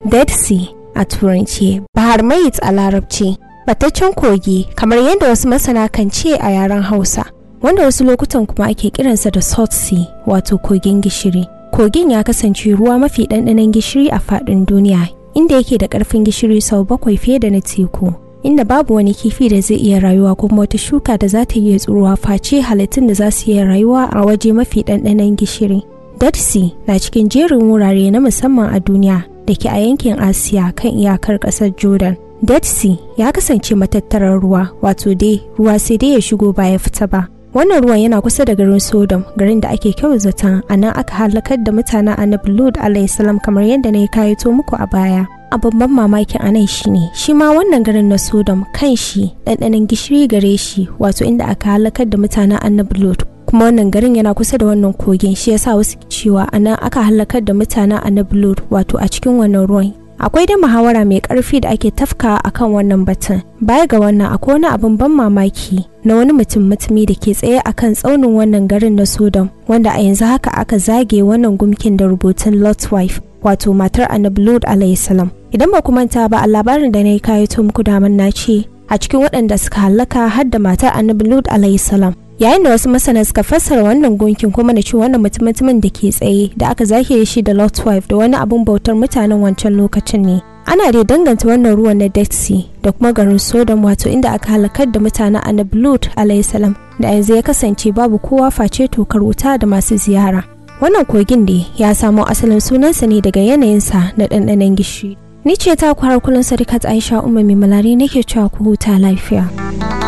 dead sea a turanci bahar mayit a larabci bataccen kogi kamar yadda wasu masana kan ce a yaren hausa wanda wasu lokutan kuma ake kiransa da salt sea wato kogin gishiri kogin ya kasance ruwa mafi ɗanɗanon gishiri a faɗin duniya inda yake da ƙarfin gishiri sau bakwai fiye da na teku inda babu wani kifi da zai iya rayuwa ko kuma wata shuka da za ta iya tsuruwa face halittun da za su iya rayuwa a waje mafi ɗanɗanon gishiri dead sea na cikin jerin wurare na musamman a duniya da ke a yankin asiya kan iyakar ƙasar jordan dead sea ya kasance matattarar ruwa wato dai ruwa sai dai ya shigo ba ya fita ba wannan ruwan yana kusa da garin sodom garin da ake kyau zaton a nan aka halakar da mutanen annabi lod alayhisalam kamar yadda na yi kayato muku a baya a babban mamakin anan shine shi ma wannan garin na sodom kan shi ɗanɗanon gishiri gare shi wato inda aka halakar da mutanen annabi lod kuma wannan garin yana kusa da wannan kogin shi yasa wasu cewa a nan aka halakar da mutanen annabi lod wato a cikin wannan ruwan akwai dai muhawara mai karfi da ake tafka akan wannan batun baya ga wannan akwai wani abin ban mamaki na wani mutum mutumi da ke tsaye akan tsaunin wannan garin na sodom wanda a yanzu haka aka zage wannan gumkin da rubutun lot wife wato matar annabi lod alayhisalam idan ba ku manta ba a labarin da na yi kayato muku daman na ce a cikin waɗanda suka hallaka har da matar annabi lod alayhisalam yayin da wasu masana suka fassara wannan gunkin kuma da cewa wannan mutum-mutumin da ke tsaye da aka zahiri shi da lot wife da wani abun bautar mutanen wancan lokacin ne ana dai danganta wannan ruwan na dead sea da kuma garin sodom wato inda aka halakar da mutanen annabi lut alayhisalam da yanzu ya kasance babu kowa face tokar wuta da masu ziyara wannan kogin da ya samo asalin sunansa ne daga yanayinsa na ɗanɗanon gishiri ni ce ta kwarar kullum sadikat aisha umar mai malari nake cewa ku huta lafiya